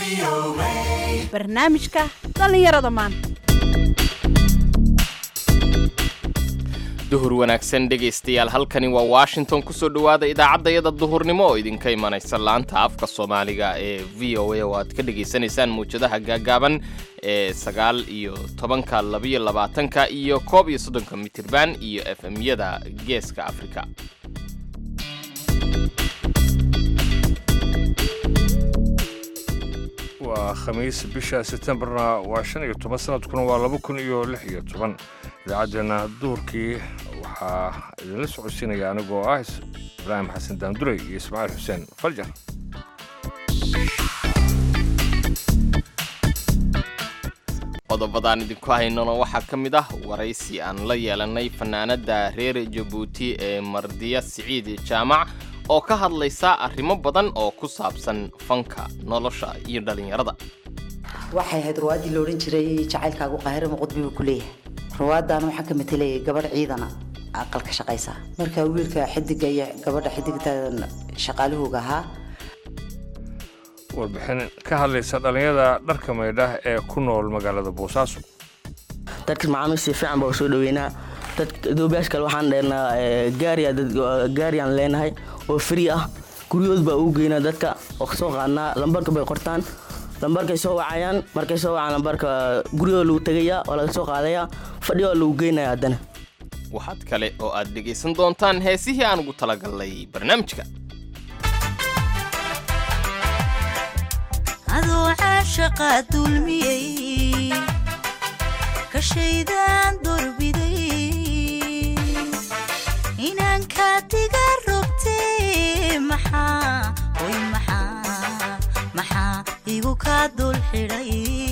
barnaamijka dhallinyarada maanta duhur wanaagsan dhegaystayaal halkani waa washington kusoo dhowaada idaacaddayada duhurnimo oo idinka imanaysa laanta afka soomaaliga ee v o a oo aad ka dhegaysanaysaan mawjadaha gaagaaban ee sagaal iyo tobanka labiyo labaatanka iyo koob iyo soddonka mitirban iyo f m-yada geeska afrika waa khamiis bisha setembarna waa shan iyo toban sanadkuna waa laba kun iyo lix iyo toban idaacaddeenna duhurkii waxaa idinla socodsiinaya anigoo ah ibraahim xasan daandurey iyo ismaaciil xuseen faljar qodobadaan idinku haynona waxaa ka mid ah waraysi aan la yeelanay fanaanada reer jabuuti ee mardiya siciid jaamac oo ka hadlaysa arrimo badan oo ku saabsan fanka nolosha iyo dhallinyarada waxay ahayd ruwaadii la odhan jiray jacaylkaagu qaahiro muqudbi buu ku leeyahay ruwaaddaana waxaa ka matelaya gabadh ciidana aqalka shaqaysa marka wiilka xidiga iyo gabadha xidigta shaqaalahooga ahaa warbixin ka hadlaysa dhallinyada dharka maydhah ee ku nool magaalada boosaaso dadka macaamiisha fiican baa soo dhaweynaa dadka doobayaasha kale waxaan dheernaa gaariya gaariyaan leenahay oo free ah guryahood baa ugu geynaa dadka oo kasoo qaadnaa lambarka bay qortaan lambarkay soo wacayaan markay soo wacaan lambarka guryahoo lagu tegayaa waa laga soo qaadayaa fadhiyo lagu geynaya haddana waxaad kale oo aad dhegaysan doontaan heesihii aan ugu talagalnay barnaamijka adoo caashaqa dulmiyey kashaydaan dorbiday inaan kaadiga rogtee maxaa oy maxaa maxaa igu kaa dul xidhay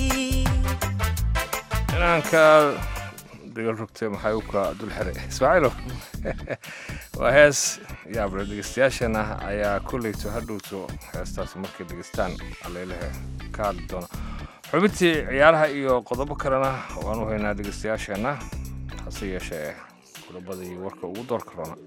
inaanka dagal rogtay maxay u ka dul xiray ismaaciilo waa hees yaable dhegeystayaashana ayaa kolleyto hadhowto heestaasi markay dhegeystaan alleylehe ka hadli doona xubintii ciyaaraha iyo qodobo kalena waanu haynaa dhegeystayaasheenna hase yeeshee qodobadii warka ugu door karona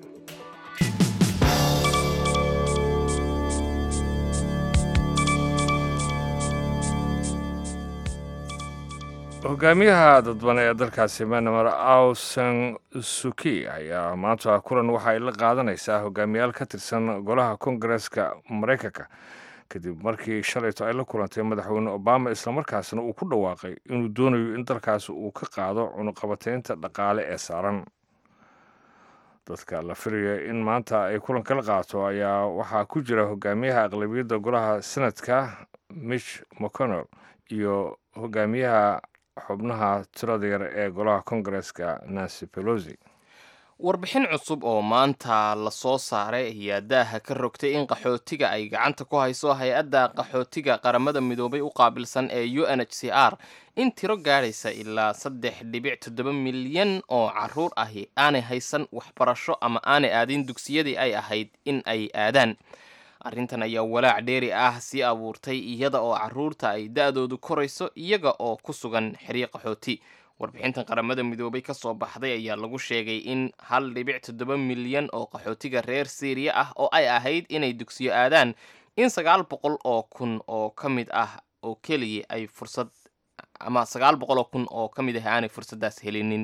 hogaamiyaha dadban ee dalkaasi myanmar aw san suki ayaa maanta kulan waxa ay la qaadanaysaa hogaamiyaal ka tirsan golaha kongareska maraykanka kadib markii shalayto ay la kulantay madaxweyne obama islamarkaasna uu ku dhawaaqay inuu doonayo in dalkaasi uu ka qaado cunuqabateynta dhaqaale ee saaran dadka la filaya in maanta ay kulanka la qaato ayaa waxaa ku jira hogaamiyaha aqlabiyadda golaha senadka mitch mcconnell iyo hogaamiyaha xubnaha tirada yar ee golaha kongareska nancy pelosi warbixin cusub oo maanta la soo saaray ayaa daaha ka rogtay in qaxootiga ay gacanta ku hayso hay-adda qaxootiga qaramada midoobay u qaabilsan ee u n h c r in tiro gaadhaysa ilaa saddex dhibic toddoba milyan oo caruur ahi aanay haysan waxbarasho ama aanay aadin dugsiyadii ay ahayd in ay aadaan arrintan ayaa walaac dheeri ah sii abuurtay iyada oo caruurta ay da-doodu korayso iyaga oo ku sugan xeryo qaxooti warbixintan qaramada midoobay ka soo baxday ayaa lagu sheegay in hal dhibic toddoba milyan oo qaxootiga reer syriya ah oo ay ahayd inay dugsiyo aadaan in sagaal boqol oo kun oo ka mid ah oo keliya ay fursad ama sagaal boqol oo kun oo ka mid ah aanay fursaddaas helinin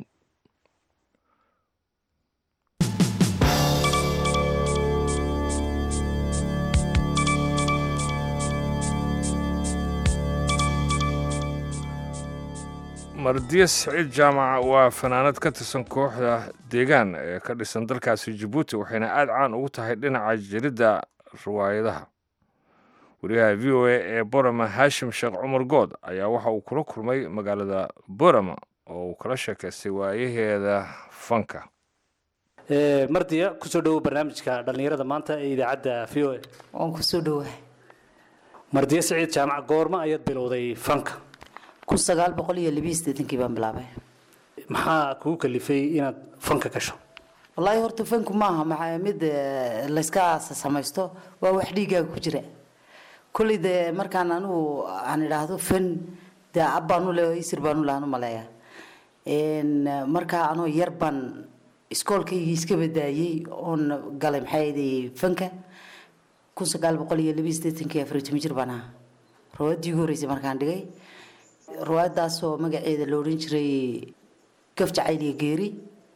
mardiya siciid jaamac waa fanaanad ka tirsan kooxda deegaan ee ka dhisan dalkaasi jabuuti waxayna aada caan ugu tahay dhinaca jiridda riwaayadaha wariyaha v o a ee borama haashim sheekh cumar good ayaa waxa uu kula kulmay magaalada borama oo uu kala sheekaystay waayaheeda fanka mardiya kusoo dhowow barnaamijka dhallinyarada maanta ee idaacadda v o a waan kusoo dhowahay mardiya siciid jaamac goorma ayaad bilowday fanka kun sagaal boqol iyo labiyo siddeetankii baan bilaabay maxaa kugu kalifay inaad fanka gasho wallaahi horta fanku maaha maxaa mid eh, layska samaysto waa wax dhiigaaga ku jira kolley dee markaan anigu aan idhaahdo fan dee ab baanu le isir baanu lahan u maleeya En, eh, markaa anoo yar baan iskoolkaygii iska badaayey oon galay maxaa yidhi fanka kun sagaal boqol iyo labiyo siddeetankii afar iyo toban jir baan ahaa ruwaaddii ugu horreysay markaan dhigay ruwaaddaasoo magaceeda la odhan jiray gaf jacayl iyo geeri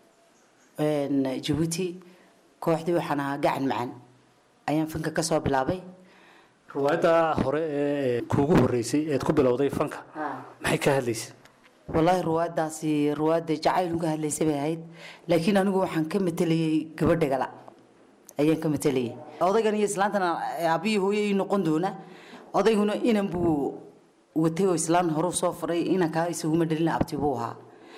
jabuuti kooxdii waxaan ahaa gacan macaan ayaan fanka ka soo bilaabay ruwaayadda hore ee kuugu horreysay eed ku bilowday fanka maxay ka hadlaysay wallaahi ruwaaddaasi ruwaadda jacaylun ka hadlaysay bay ahayd laakiin anigu waxaan ka matelayay gabadha gala ayaan ka matelayay odaygan iyo islaantana aabbiyi hooyo ii noqon doona odayguna inan buu watay oo islaan horuu soo faray inankaa isaguma dhalina abti buu ahaa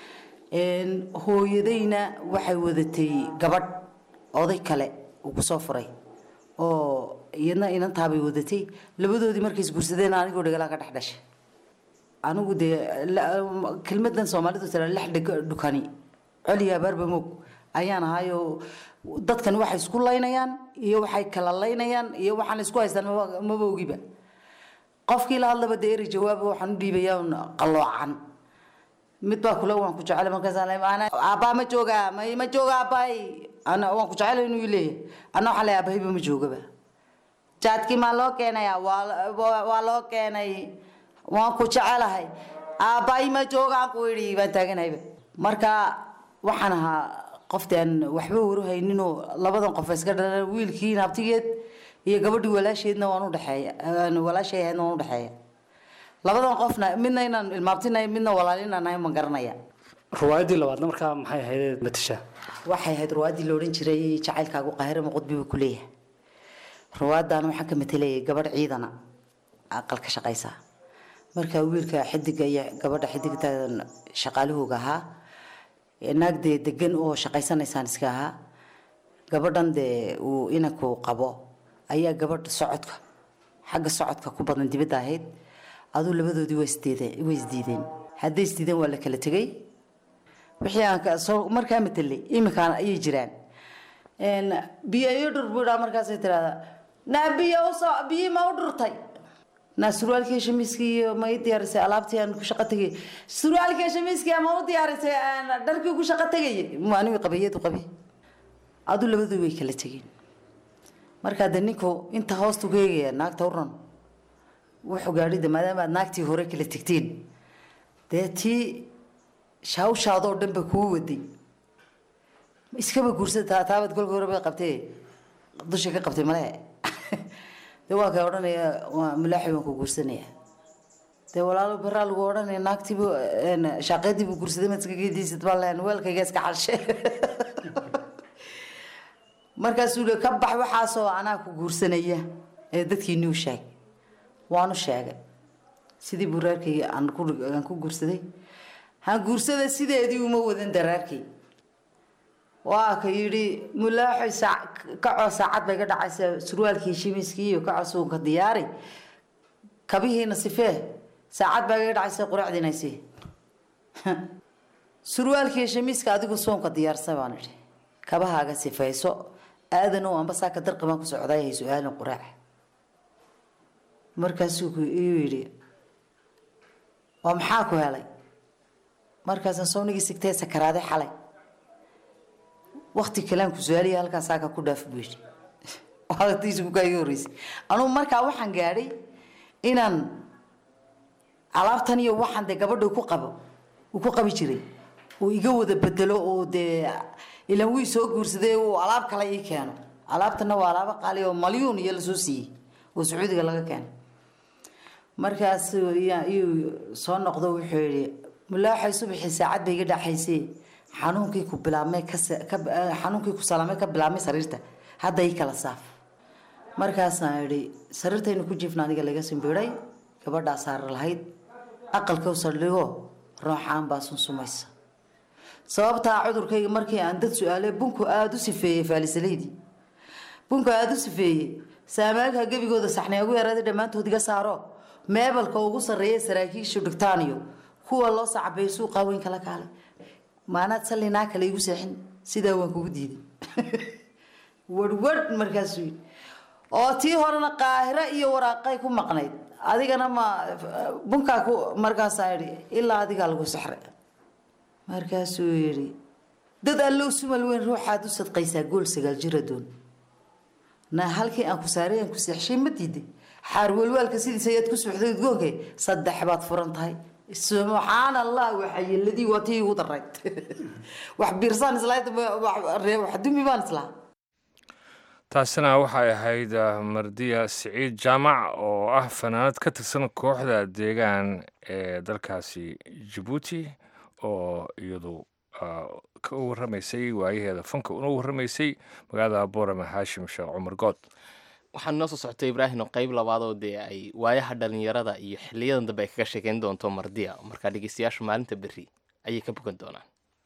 hooyadayna waxay wadatay gabadh oday kale uu ku soo furay oo iyadna inantaabay wadatay labadoodii markay isguursadeen anigoo dhagalaa ka dhex dhashay anigu dee kelmadan soomaalidu tira lex dhukani coliga abaarba moog ayaan ahaayoo dadkan waxay isku laynayaan iyo waxay kala laynayaan iyo waxaan isku haystaan maba ogiba qofkii la hadlaba dee eri jawaaba waxaan u dhiibayaa qaloocan mid baa kule waan ku jecel markaasaaabaa ma jooga ma jooga aabbahay ana waan ku jecel inuu leeyahay ana waxaa le aabahayba ma joogaba jaadkii maa loo keenaya waa loo keenay waan ku jecelahay aabbahay ma joogaan ku idhi baan taaganayba marka waxaan ahaa qofti aan waxba waruhayninoo labadan qof iska dhalan wiilkii naabtigeed iyo gabadhii walaasheedna waan udhexeeya walaashay ahaydna waan udhexeeya labadan qofna midna inaan ilmaabtinahay midna walaalinanahay ma garanaya ruwaayaddii labaadna markaa maxay ahayd matasha waxay ahayd ruwaaddii la odhan jiray jacaylkaagu qaahire maqudbi buu ku leeyahay ruwaaddan waxaan ka matelayay gabadh ciidana aqal ka shaqaysa marka wiilka xidiga iyo gabadha xidigta shaqaalahooga ahaa naag dee degan oo shaqaysanaysaan iska ahaa gabadhan dee uu inanku qabo ayaa gabadha socodka xagga socodka ku badan dibadda ahayd aduu labadoodii waa isdiideen way isdiideen hadday isdiideen waa la kala tegay wixii aan ka soo markaa matelay iminkaan ayay jiraan biyo iyo dhur buu idhaa markaasay tirahdaa naa biyo usoo biyi ma u dhurtay naa surwaalkii shamiiskii iyo ma ii diyaarisay alaabtii aan ku shaqo tegay surwaalkii shamiiskii ma u diyaarisay dharkii ku shaqo tegayay anigu qabayadu qabi aduu labaduu way kala tegeen markaa de ninku inta hoostu ka eegaya naagta u ran wuxuu gaadhida maadaama aad naagtii hore kala tegteen dee tii shaawshaadoo dhan ba kuu waday iskaba guursada taabaad kolka hore bay qabtee dusha ka qabtay male dee waa kay odhanaya waa mulaaxi waan ku guursanaya dee walaalo baraa lagu odhanaya naagtiibu shaaqeediibu guursaday maad iska geediisad baa leen weelkayga iska xalshe markaasuu le ka bax waxaasoo anaa ku guursanaya ee dadkii nuu sheeg waanu sheegay sidii buraarkayga aan ku guursaday han guursada sideedii uma wadan daraarkay waa ka yidhi mulaaxoy kacoo saacad bay ga dhacaysa surwaalkii shimiiskii iyo kacoo suunka diyaari kabihiina sifee saacad baa ga dhacaysa quraacdiinaysi surwaalkii shimiiska adigu suunka diyaarsa baan idhi kabahaaga sifayso aadanow amba saaka darqi baan ku socday hay su-aalin quraac markaasuu iyuu yidhi waa maxaa ku helay markaasaan sownigii sigtee sakaraaday xalay wakti kalean ku su-aaliya halkaan saaka ku dhaaf buu yidhi waqtigiisa kaa iga horreysay anugu markaa waxaan gaadhay inaan alaabtan iyo waxaan dee gabadha ku qabo uu ku qabi jiray uu iga wada bedelo oo dee ilan wii soo guursaday uu alaab kale ii keeno alaabtana waa alaabo qaali oo malyuun iyo lasoo siiyey oo sacuudiga laga keenay markaas iyuu soo noqdo wuxuu yidhi mulaaxay subaxii saacad bay iga dhaxaysay xanuunkii ku bilaabmay xanuunkii ku salaamay ka bilaabmay sariirta hadda ii kala saaf markaasaan idhi sariirtaynu ku jiifna aniga laga simbiray gabadhaa saar lahayd aqalka saldhigo rooxaan baa sunsumaysa sababtaa cudurkayga markii aan dad su-aale bunku aada u sifeeyey faalisalaydii bunku aada u sifeeyey saamaalka gebigooda saxnay ugu yaraaday dhammaantood iga saaro meebalka ugu sarreeya saraakiishu dhigtaaniyo kuwa loo sacbay suuqa weyn kala kaalay maanaad sallinaa kale igu seexin sidaa waan kugu diiday warhwarh markaasuu yidhi oo tii horena qaahiro iyo waraaqay ku maqnayd adigana ma bunkaa ku markaasaa idhi ilaa adigaa lagu sexray markaasuu yidhi dad allow sumal weyn ruuxaad u sadqaysaa gool sagaal jira doon na halkii aan ku saaray aan ku seexshay ma diiday xaar walwaalka sidiisa ayaad ku suuxday udgoonke saddex baad furan tahay subxaan allah waxayeladii waa tii igu darayd wax biirsaan islahayd wax dumi baan islaha taasina waxay ahayd ah, mardiya siciid jaamac oo ah fanaanad ka tirsan kooxda deegaan ee dalkaasi jabuuti oo iyadu ah, ka u warramaysay waayaheeda fanka una warramaysay magaalada boorama haashim sheekh cumar good waxaan noo soo socotay ibraahim oo qayb labaadoo dee ay waayaha dhalinyarada iyo xiliyadan dambe ay kaga sheekeyn doonto mardiya markaa dhegeystayaashu maalinta berri ayay ka bogan doonaan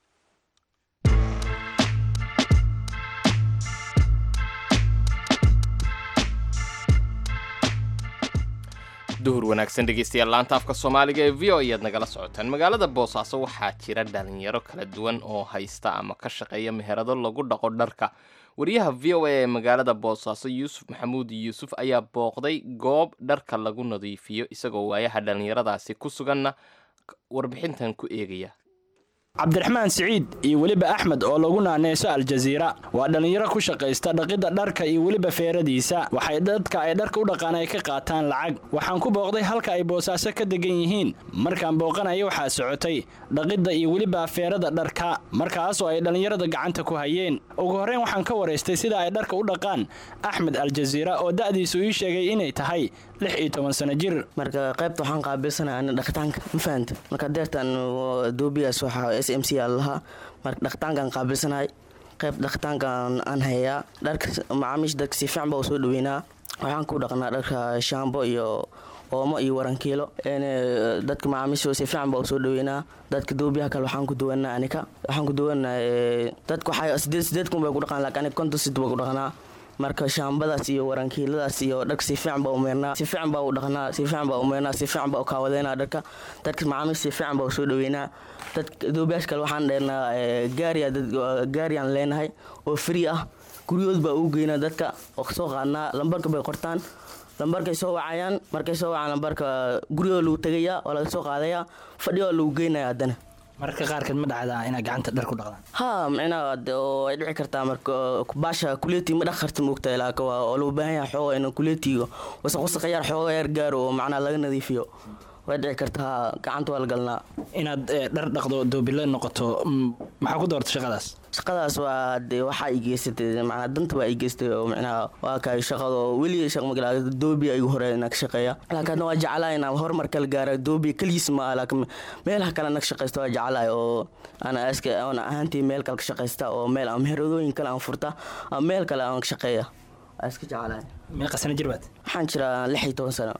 duhur wanaagsan dhegeystayaal laanta afka soomaaliga ee v o ayaad nagala socotaan magaalada boosaaso waxaa jira dhalinyaro kala duwan oo haysta ama ka shaqeeya meherado lagu dhaqo dharka wariyaha v o a ee magaalada boosaaso yuusuf maxamuud yuusuf ayaa booqday goob dharka lagu nadiifiyo isagoo waayaha dhalinyaradaasi ku suganna warbixintan ku eegaya cabdiraxmaan siciid iyo weliba axmed oo lagu naaneyso aljaziira waa dhallinyaro ku shaqaysta dhaqidda dharka iyo weliba feeradiisa waxay dadka ay dharka u dhaqaan ay ka qaataan lacag waxaan ku booqday halka ay boosaaso ka degan yihiin markaan booqanaya waxaa socotay dhaqidda iyo weliba feerada dharka markaasoo ay dhallinyarada gacanta ku hayeen ugu horreyn waxaan ka waraystay sida ay dharka u dhaqaan axmed aljaziira oo da'diisu ii sheegay inay tahay lix iyo toban sano jir marka qaybta waxaan qaabilsanaa ana dhaqitaanka ma fahanta marka deertan doobiyaas waxaa s m c aa lahaa marka dhaqitaankaan qaabilsanahay qayb dhaqitaankaan aan hayaa dharka macaamiisha dadka si fiican baa u soo dhaweynaa waxaan ku dhaqnaa dharka shaambo iyo oomo iyo warankiilo dadka macaamiisha si fiican baa u soo dhaweynaa dadka doobiyaha kale waxaan ku duwanaa anika waxaan ku duwanaa dadka waxaa sideed sideed kun bay ku dhaqaan laakiin anika konton sid baa ku dhaqnaa marka shaambadaas iyo warankiiladaas iyo dharka si fiican baa umeernaa si fiican baa u dhaqnaa si fiican baa umeernaa si fiican baa u kaawadeynaa dharka dadka macaamiisha si fiican baa u soo dhaweynaa dadka doobiyaasha kale waxaan dheernaa gaariya gaariyaan leenahay oo free ah guryahood baa ugu geynaa dadka oo kasoo qaadnaa lambarka bay qortaan lambarkay soo wacayaan markay soo wacaan lambarka guryahoo lagu tegayaa oo laga soo qaadayaa fadhiyoo lagu geynaya haddana mararka qaarkeed ma dhacdaa inaad gacanta dhar ku dhaqdaan ha micnaha oo ay dhici kartaa marka baasha kuleeti ma dhaq karta moogtahay laakiin waa oo loo baahan yahay xooga in kuleetiga wasaq wasaq yar xooga yar gaaro oo macnaha laga nadiifiyo way dhici kartaa gacanta waa la galnaa inaad dhar dhaqdo doobile noqoto maxaa ku doorta shaqadaas shaqadaas waa de waxaa i geysatay macnaa danta baa i geystay oo micnaha waa kaay shaqado weli shaq magala doobi igu hore inaa ka shaqeeya laakiin hadna waa jeclaa inaan horumar kala gaara doobi keligiis ma laakiin meelaha kale na ka shaqaysta waa jeclaay oo ana aska aan ahaantii meel kale ka shaqaysta oo meel aan meheradooyin kale aan furta ama meel kale aan ka shaqeeya waa iska jeclaay meeqa sano jir baad waxaan jiraa lix iyo toban sano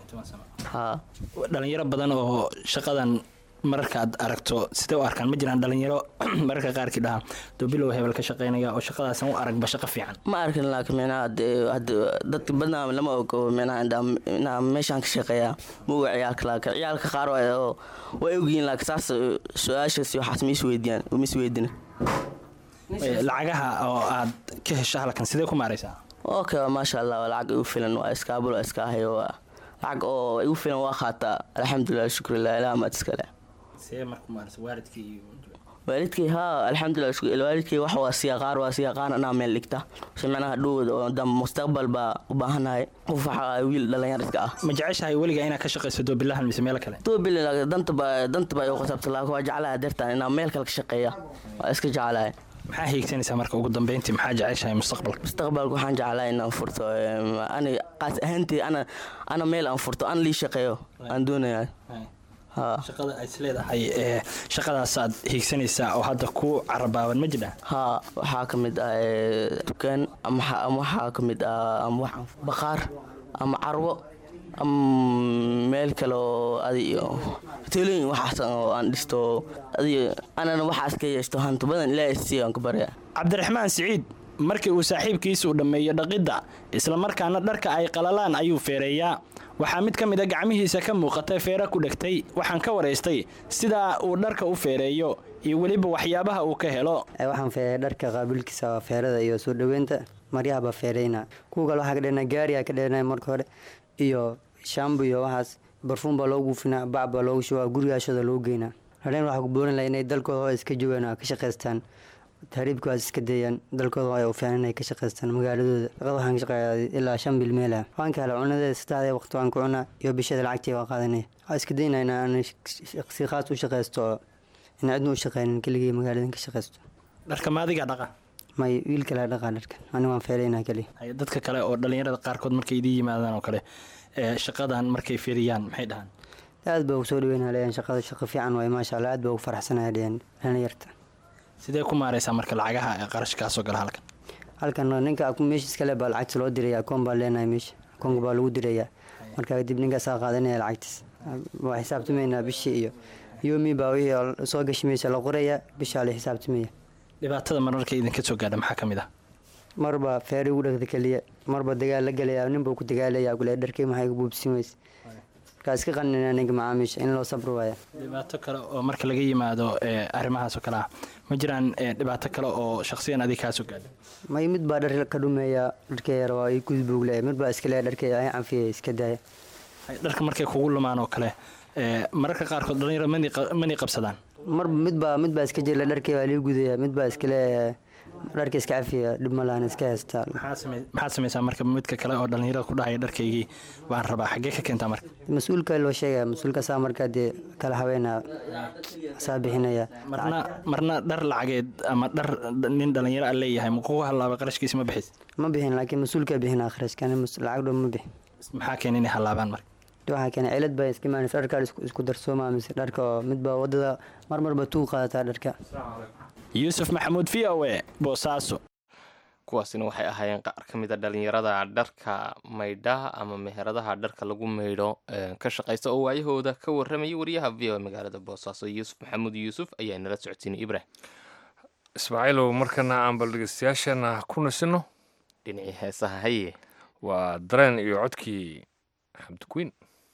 ha dhalinyaro badan oo shaqadan mararka aad aragto sidee u arkaan ma jiraan dhalinyaro mararka qaarkii dhaha doobilow hebel ka shaqaynaya oo shaqadaasan u aragba shaqo fiican ma arkin laakiin micnaha dadka badnaa lama ogo micnaha inaa meeshaan ka shaqeeya moga ciyaalka laakiin ciyaalka qaar way ogyihiin laakiin saas su-aashaas waxaas ma isweydiiyaan ma isweydina lacagaha oo aad ka hesho halkan sidee ku maaraysaa okay maasha allah waa lacag igu filan waa iskaabul waa iska ahayo waa lacag oo igu filan waa qaataa alxamdulilah shukrillah ilaah maad iskale see marku maaraysa waalidkii iyo waalidkay haa alxamdulilah waalidkay wax waa siya qaar waa siya qaar anaa meel dhigta si macnaha dhowd oo dam mustaqbal baa u baahanahay qof waxa wiil dhalinyar iska ah ma jeceshahay weligaa inaad ka shaqayso doobilahan mise meel kale doobil danta baa danta baa igu qasabta laakiin waa jeclaha deertaan inaa meel kale ka shaqeeya waa iska jeclahay maxaa hiigsanaysaa marka ugu dambeyntii maxaa jeceshahay mustaqbalka mustaqbalka waxaan jeclahay inaan furto ani qaas ahaantii ana ana meel aan furto aan lii shaqeeyo aan doonayaa shaqada aad isleedahay ee shaqadaasaad hiigsanaysaa oo hadda ku carabaaban ma jiraan haa waxaa ka mid ah dukaan ama waxaa ka mid ah ama wax baqaar ama carwo ama meel kale oo adi hoteelooyin waxaas oo aan dhisto adi anana waxaas ka yeeshto hanti badan ilaahay si aan ku barya cabdiraxmaan siciid markii uu saaxiibkiisa u dhammeeyo dhaqidda islamarkaana dharka ay qalalaan ayuu feereeyaa waxaa mid ka mid a gacmihiisa ka muuqatay feere ku dhegtay waxaan ka waraystay sidaa uu dharka u feereeyo iyo weliba waxyaabaha uu ka helo waxaan feereeya dharka qaabilkiisa waa feerada iyo soo dhoweynta maryahaba feereyna kuwa kale waxaa ka dheernaa gaariyaa ka dheernaa marka hore iyo shambo iyo waxaas barfuum baa loogu guufinaa bac baa loogu shubaa gurigaashooda loogu geynaa hadheen waxaa ku boorin laha inay dalkooda hoo iska joogaan oo ka shaqaystaan tahriibka waas iska dayaan dalkooda waa u fiican inay ka shaqaystaan magaaladooda shaqada waxaan ka shaqeeyaa ilaa shan bil meel ah waan ka helaa cunadeeda saddexdee waqti waan ku cunaa iyo bishada lacagtii waa qaadanaya waxaa iska daynaa in aan si khaas u shaqaysto oo in cidna u shaqeynin keligii magaaladan ka shaqaysto dharka maadiga dhaqa may wiil kale dhaqaa dharkan aniga waan feelaynaa keliya Hay, dadka kale oo dhalinyarada qaarkood markay idin yimaadaan oo kale ee shaqadan markay fiiriyaan maxay dhahaan aad baa ugu soo dhaweynaa leeyahan shaqada shaqo fiican waay maasha allah aad baa ugu faraxsanaya leeyahan dhalinyarta sidee ku maareysaa marka lacagaha ee qarashkaasoo gala halkan halkan ninka meesha iskale baa lacagta loo diraya akoon baa leenahay meesha akoonka baa lagu diraya marka kadib ninkaasaa qaadanaya lacagtiis waa xisaabtamaynaa bishii iyo yomi baa wixii soo gashi meesha la qoraya bishaa la xisaabtamaya dhibaatada mararka idinka soo gaadha maxaa ka mid ah marba feeri ugu dhagda keliya marba dagaal la gelaya ninbuu ku dagaalaya kule dharkii maxay buubsin weyse markaa iska qaninaa ninka macaamiisha in loo sabri waaya dhibaato kale oo marka laga yimaado ee arrimahaas oo kale ah ma jiraan ee, dhibaato kale oo shakhsiyan adig kaa soo gaadha may mid baa dhar ka dhumeeya dharkee yar waa gudbuug le mid baa iska leeya dharkee ay canfiya iska daaya Hay, dharka markay kugu lumaan oo kale ee, mararka qaarkood dhalinyaro mani qa- mani qabsadaan marba mid baa mid baa iska jira dharkee waa lii gudaya mid baa iska leeya dharka iska cafiya dhib ma lahan iska haystaa maxaa samey- maxaad samaysaa marka midka kale oo dhalinyarada ku dhahaya dharkaygii baan rabaa xaggee ka keentaa marka mas-uulka loo sheegaya mas-uulkaasaa markaa dee kala haweenaa saa bixinaya marna marna dhar lacageed ama dhar nin dhalinyaro a leeyahay ma kugu halaabay qarashkiisa ma bixis ma bixin laakiin mas-uulkaa bixinaa kharashkan lacag dhow ma bixin maxaa keena inay halaabaan marka waxaa keenay cilad baa iska imaanaysa dharkaa isku isku darsooma mise dharka oo midbaa wadada mar marba tuu qaadataa dharka yuusuf maxamuud v o e boosaaso kuwaasina waxay ahaayeen qaar ka mid a dhalinyarada dharka maydhaha ama meheradaha dharka lagu maydho ee, ka shaqaysta oo waayahooda ka warramayay wariyaha v o magaalada boosaaso yuusuf maxamuud yuusuf ayaa nala socodsiinay ibrahim ismaaciilow markana aan bal dhegeystayaashana ku nasino dhinacii heesaha haye waa dareen iyo codkii xamdikuwiin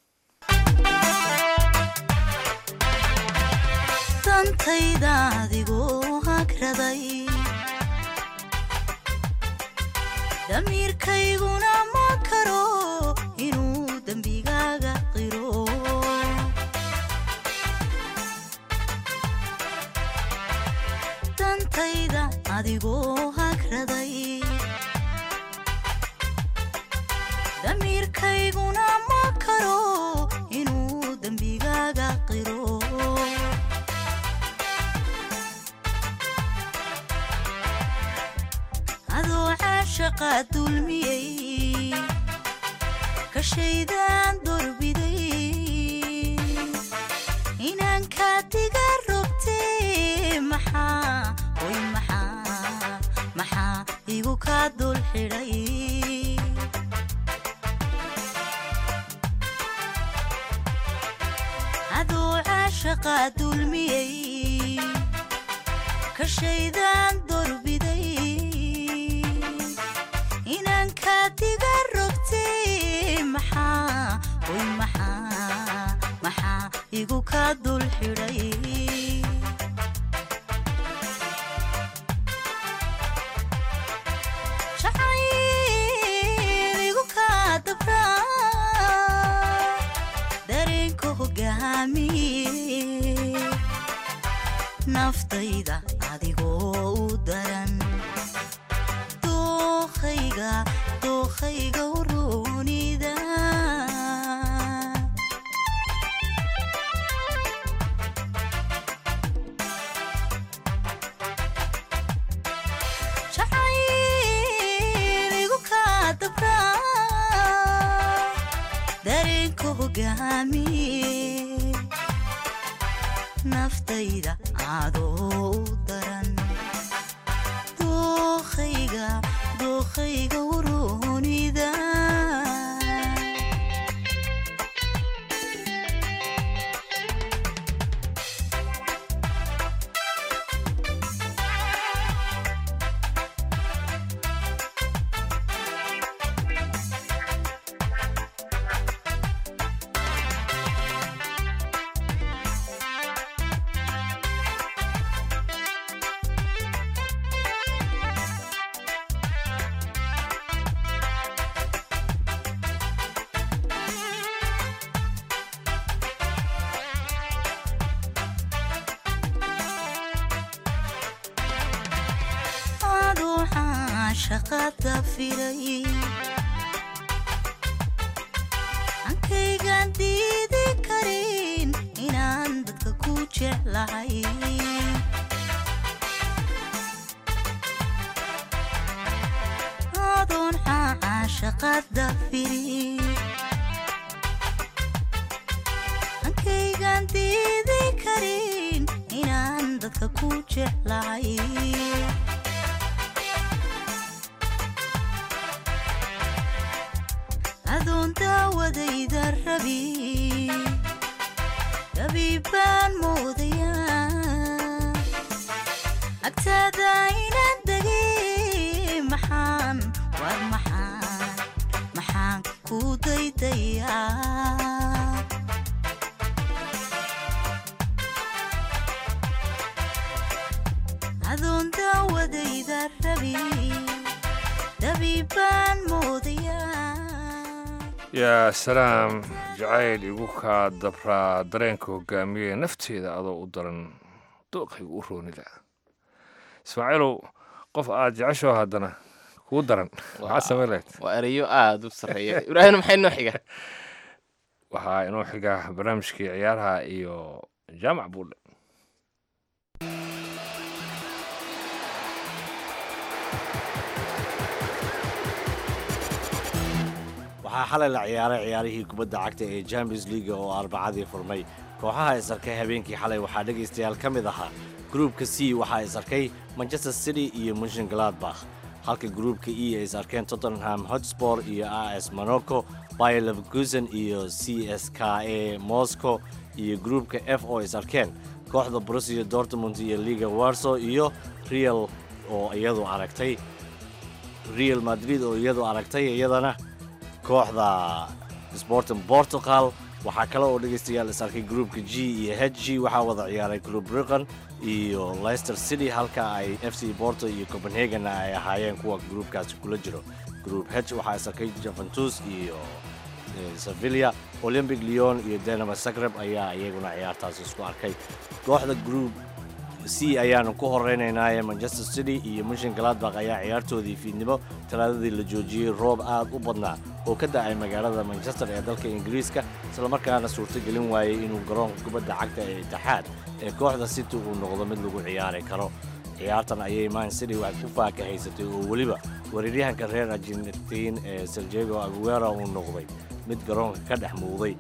dantayda adigoo hagraday damiirkayguna ma karo inuu dembigaaga qiro dantayda adigoo hagraday damiirkayguna ma karo inuu dembigaaga qiro adoo caashaqa dulmiyey ka shaydaan dorbiday inaan kaa diga rogtee maxaa oy maxaa maxaa igu kaa dul xidhay adoo caashaqa dulmiyey ka shaydaan dorbiday inaan kaa diga rogtee maxaa oy maxaa maxaa igu kaa dul xidhay jacayl igu kaa dabraa dareenka hogaamiye naftayda adigoo u daran dookhayga dookhayga uroonida jacayl igu kaa dabraa dareenka hogaamiye naftayda adoo u daran dookhayga dookhayga uroonida caashaqada firay ankaygaan diidi karin inaan dadka ku jeclahay adoon caashaqada firi ankaygaan diidi karin inaan dadka ku jeclahay adoon daawadayda rabi rabi baan moodayaa agtaada inaan degay maxaan war maxaan maxaan ku daydayaa adoon daawadayda rabi rabi baan moodayaa yaa salaam jacayl igu kaa dabraa dareenka hogaamiye nafteeda adoo u daran dooqaygu u roonida ismaaciilow qof aad jecesho haddana kuu daran maxaad samayn lahayd waa erayo aada u sarreeya ibraahim maxay noo xiga waxaa inoo xiga barnaamijkii ciyaaraha iyo jaamac buudhe waxaa xalay la ciyaaray ciyaarihii kubadda cagta ee champions leaga oo arbacadii furmay kooxaha isarkay habeenkii xalay waxaa dhegaystayaal ka mid ahaa gruubka c waxaa isarkay manchester city iyo munshin gladbach halka gruubka e ay isarkeen tottenham hotspor iyo a s monaco bayer leverkusen iyo c s k a moscow iyo gruubka f oo isarkeen kooxda borussia dortmund iyo liga warso iyo real oo iyadu aragtay real madrid oo iyadu aragtay iyadana kooxda sporting portugal waxaa kale oo dhegaystayaal is arkay gruupka g iyo h g waxaa wada ciyaaray club riqan iyo leicester city halka ay f c porto iyo copenhagen ay ahaayeen kuwa gruupkaasi kula jiro group h waxaa is arkay juventus iyo eh, sevilla olympic leon iyo denama zagreb ayaa iyaguna ciyaartaasi isku arkay kooxda group c ayaanu ku horeynaynaaye manchester city iyo munshin gladbach ayaa ciyaartoodii fiidnimo talaadadii la joojiyey roob aad u badnaa oo ka da'ay magaalada manchester ee dalka ingiriiska islamarkaana suurtogelin waayey inuu garoonka kubadda cagta ee itixaad ee kooxda city uu noqdo mid lagu ciyaari karo ciyaartan ayay man city wax ku faakahaysatay oo weliba weeraryahanka reer argentiin ee serjego aguera uu noqday mid garoonka ka dhex muuqday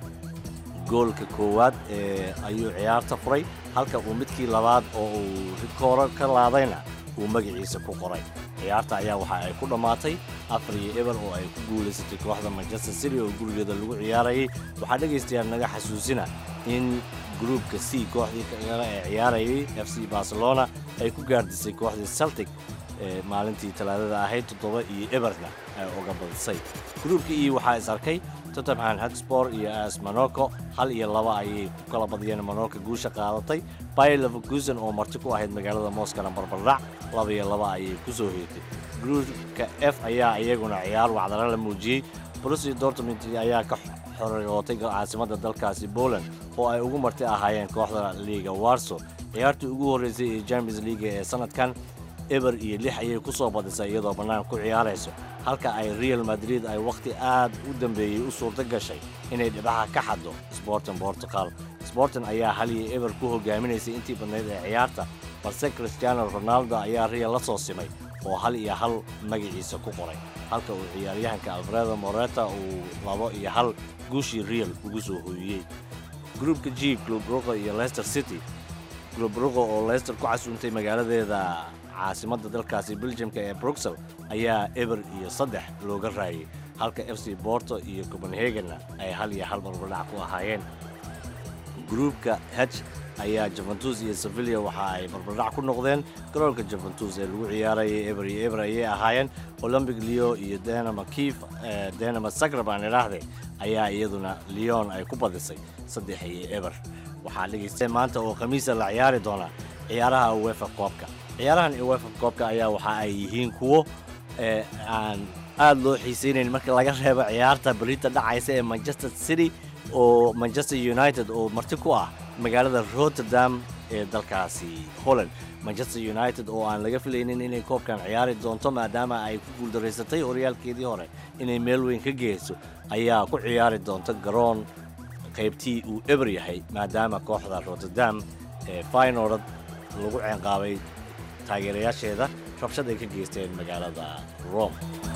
goolka koowaad ee ayuu ciyaarta furay halka uu midkii labaad oo uu rikooro ka laadayna uu magaciisa ku qoray ciyaarta ayaa waxa ay ku dhammaatay afar iyo eber oo ay ku guulaysatay kooxda manchester city oo gurigeeda lagu ciyaarayay waxaa dhegaystayaal naga xasuusina in gruupka c kooxdii kale ee ciyaarayay f c barcelona ay ku gaardisay kooxdii celtic ee maalintii talaadada ahayd toddoba iyo eberna ay uga badisay gruupka e waxaa is arkay tottenham hotspor iyo as monaco hal iyo laba ayay ku kala badiyeen monaco guusha qaadatay bayer leverkusen oo marti ku ahayd magaalada moskana barbardhac laba iyo laba ayay ku soo heetay gruupka f ayaa iyaguna ciyaar wacdana la muujiyey borussia dortmund ayaa ka xorogootay caasimadda dalkaasi poland oo ay ugu marti ahaayeen kooxda liga warso ciyaartii ugu horreysay ee champions league ee sanadkan eber iyo lix ayay ku soo badisay iyadoo bannaan ku ciyaarayso halka ay real madrid ay wakhti aad u dambeeyey u suurto gashay inay dhibaha ka xaddo sporting portugal sporting ayaa hal iyo eber ku hogaaminaysay intii badnayd ee ciyaarta balse cristiano ronaldo ayaa real la soo simay oo hal iyo hal magaciisa ku qoray halka uu ciyaaryahanka alfredo moreta uu labo iyo hal guushii real ugu soo hooyiyey gruupka g club ruqo iyo leicester city club ruqo oo leicester ku casuuntay magaaladeeda caasimadda dalkaasi beljamka ee bruxel ayaa eber iyo saddex looga raayay halka f c borto iyo copenhagenna ay hal iyo hal barbadhac ku ahaayeen gruupka h ayaa juventus iyo sevilla waxa ay barbardhac ku noqdeen garoonka juventus ee lagu ciyaarayay eber iyo eber ayay ahaayeen olympic leo iyo denama kief denama zagreb aan idhaahday ayaa iyaduna leon ay ku badisay saddex iyo eber waxaa dhegaysta maanta oo khamiisa la ciyaari doonaa ciyaaraha uefa koobka ciyaarahan uefa koobka ayaa waxa ay yihiin kuwo ee aan aad loo xiisaynayn marka laga reebo ciyaarta berita dhacaysa ee manchester city oo manchester united oo marti ku ah magaalada rotterdam ee dalkaasi holland manchester united oo aan laga filaynin inay koobkan ciyaari doonto maadaama ay ku guuldaraysatay horyaalkeedii hore inay meel weyn ka geyso ayaa ku ciyaari doonta garoon qaybtii uu eber yahay maadaama kooxda rotterdam ee faynord lagu ceenqaabay taageerayaasheeda rabshad ay ka geysteen magaalada rome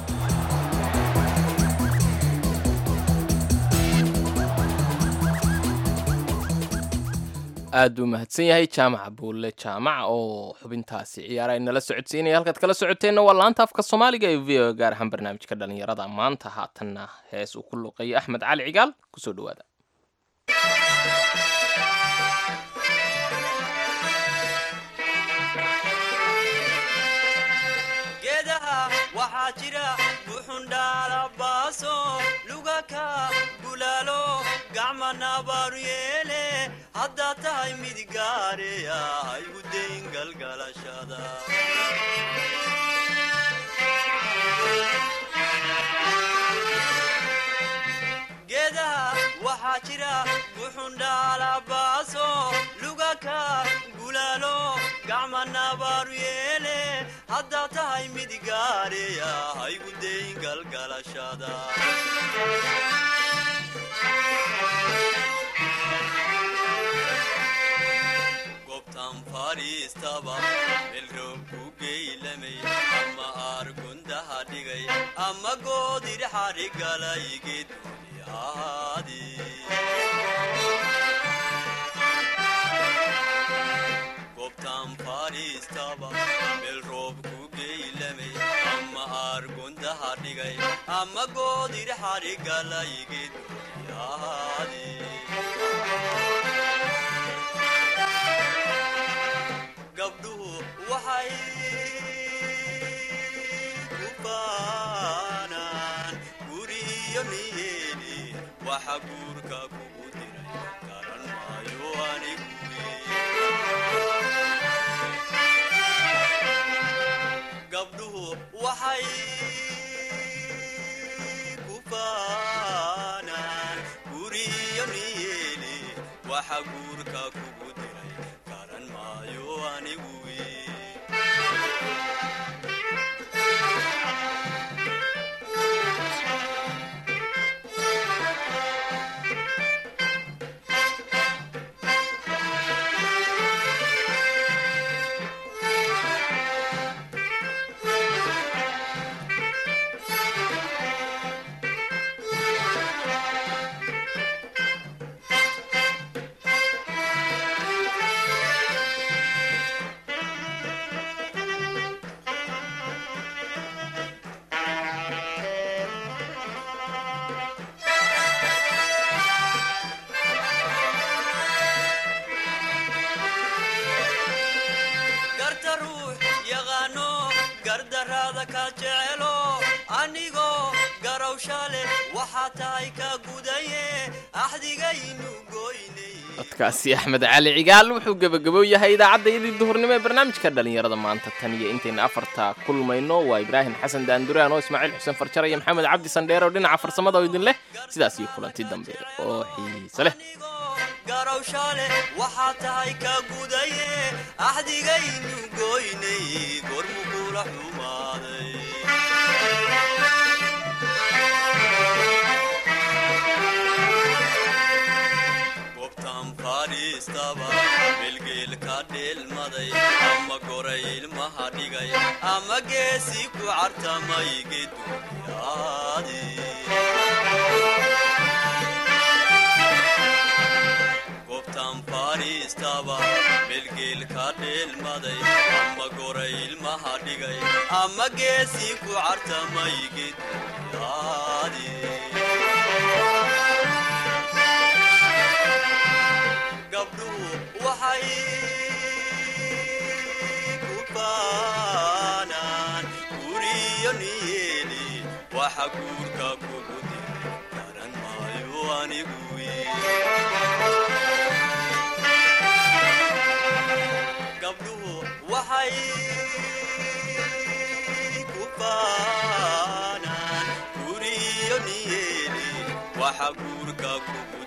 aad buu mahadsan yahay jaamaca buulle jaamaca oo xubintaasi ciyaara ay nala socodsiinaya halkaad kala socoteenna waa laanta afka soomaaliga ee v o gaar ahaan barnaamijka dhallinyarada maanta haatanna hees uu ku luqeeyay axmed cali cigaal kusoo dhowaada geedaha waxaa jira buxundhaalabaaso lugaka bulaalo gacma nabaaru yeele haddaad tahay mid gaareya haygu dayn galgalashada geedaha waxaa jira buxundhaalabaaso lugaka bulaalo gacma nabaaru yeele haddaad tahay mid gaareya haygu dayn galgalashada gobtan fadhiistaba melroob ku geylamay ama aargundaha dhigay ama goodir xadhigalay geeduni ahaadi gobtan fadhiistaba meel roob ku geylamay ama aargundaha dhigay ama goodir xadhigalay geeduni ahaadi gabdhuhu waxay ku baanaan guriyo niyeeni waxa guurka kugu diray garan maayo anigu gabdhuhu waxay ku baanaan guriyo niyeeni waxa guurka kugu diray garan maayo anigu garta ruux yaqaano gardaraada ka jecelo anigoo garawsha leh waxaa tahay ka gudaye axdigaynu goynay codkaasi axmed cali cigaal wuxuu gebagabow yahay idaacaddayadii duhurnimo ee barnaamijka dhallinyarada maanta tan iyo intayna afarta kulmayno waa ibraahim xasan daanduraan oo ismaaciil xuseen farjar iyo maxamed cabdi sandheer oo dhinaca farsamada oo idin leh sidaas iyo kulanti dambe oo xiise leh garawsha leh waxaa tahay ka gudaye axdigaynu goynay gormu kula xumaaday gobtan fadhiistaba melgeel ka dheelmaday ama goray ilmaha dhigay ama geesi ku cartamay geduyaadi gobtan fadhiistaba melgeel ka dheelmaday ama goray ilmaha dhigay ama geesi ku cartamay geduyaadi gabdhuhu waxay ku baanaan guriyo niyeeli waxa guurka kugu diray garan maayo anigu gabdhuhu waxay ku baanaan guriyo niyeeli waxa guurka kugu